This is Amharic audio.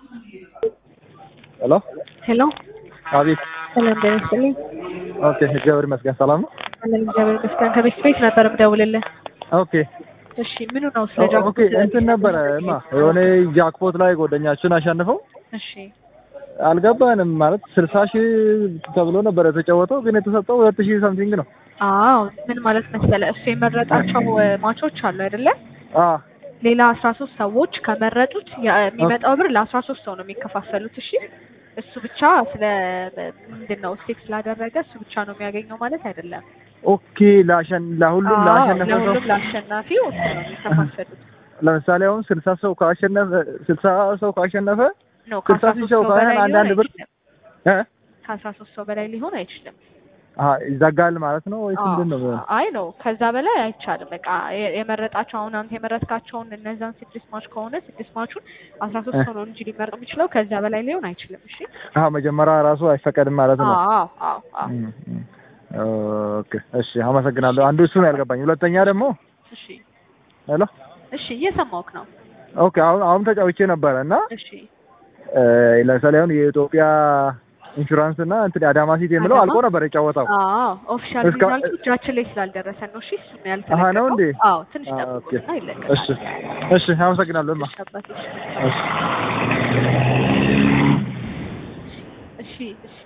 ሄሎ ሄሎ አቤት። ሰላም ጤና ይስጥልኝ። ኦኬ እግዚአብሔር ይመስገን ሰላም ነው። አለን እግዚአብሔር ይመስገን። ከቤት ቤት ነበር የምደውልልህ። ኦኬ እሺ ምኑ ነው ስለ ጃክፖት? ኦኬ እንትን ነበረ ማ የሆነ ጃክፖት ላይ ጓደኛችን አሸንፈው እሺ አልገባንም ማለት ስልሳ ሺህ ተብሎ ነበር የተጫወተው ግን የተሰጠው ሁለት ሺህ ሰምቲንግ ነው። አዎ ምን ማለት መሰለ እሱ የመረጣቸው እ, ማቾች አሉ አይደለ? አ ሌላ አስራ ሶስት ሰዎች ከመረጡት ያ- የሚመጣው ብር ለአስራ ሶስት ሰው ነው የሚከፋፈሉት። እሺ እሱ ብቻ ስለ ምንድን ነው ስቴክ ስላደረገ እሱ ብቻ ነው የሚያገኘው ማለት አይደለም። ኦኬ ላሸን ለሁሉም አዎ ላሸነፈ ሰው ለሁሉም ለአሸናፊው እኩል ነው የሚከፋፈሉት። ለምሳሌ አሁን ስልሳ ሰው ካሸነፈ ስልሳ ሰው ካሸነፈ ነው ስልሳ ከአስራ ሺህ ሶስት ሰው ሰው ካህን በላይ አንዳንድ ሊሆን ብር አይችልም። እ ከአስራ ሶስት ሰው በላይ ሊሆን አይችልም። አ ይዘጋል ማለት ነው ወይስ አዎ፣ ምንድን ነው? የሚሆነው? አይ ነው ከዛ በላይ አይቻልም። በቃ የ- የመረጣቸው አሁን አንተ የመረጥካቸውን እነዛን ስድስት ማች ከሆነ ስድስት ማቹን አስራ ሶስት ሰው ነው እንጂ ሊመርጥ የሚችለው ከዛ በላይ ሊሆን አይችልም። እሺ አሀ መጀመሪያ ራሱ አይፈቀድም ማለት ነው። አዎ አዎ አዎ እም፣ እም። ኦኬ እሺ አመሰግናለሁ። አንዱ እሱ ነው ያልገባኝ። ሁለተኛ ደግሞ እሺ ሄሎ እሺ እየሰማሁህ ነው። ኦኬ አሁን አሁን ተጫውቼ ነበረ እና እሺ እ፣ ለምሳሌ አሁን የኢትዮጵያ ኢንሹራንስ እና እንትን አዳማ ሲቲ የምለው አዳማ? አልቆ ነበር የጫወተው። አዎ ኦፊሻል እስካ- ሪዛልቱ እጃችን ላይ ስላልደረሰን ነው። እሺ እሱ ነው አሀ ነው እንዴ? ያልተለቀቀው። አዎ ትንሽ አ፣ ጠብቁና ኦኬ። ይለቀቃል። እሺ እሺ አመሰግናለሁ። ማ እሺ አባቴ፣ እሺ እሺ እሺ እሺ